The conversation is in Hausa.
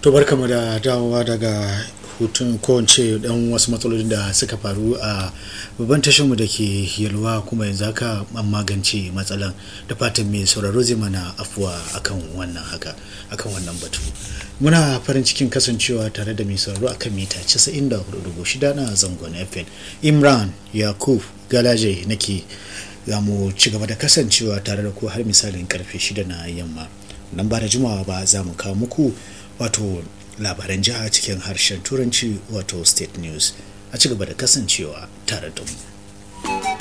to barkamu da dawowa daga hutun ko ce dan wasu matsalolin da suka faru a babban tashinmu da ke yalwa kuma yanzu haka an magance matsalan da fatan mai sauraro zai mana afuwa akan wannan haka akan wannan batu muna farin cikin kasancewa tare da mai sauraro akan mita 94.6 na zangon fm imran yakub galaje nake za mu ci gaba da kasancewa tare da ku har misalin karfe 6 na yamma nan ba da jimawa ba za mu kawo muku wato labaran jiha cikin harshen turanci wato state news a ci gaba da kasancewa tare da mu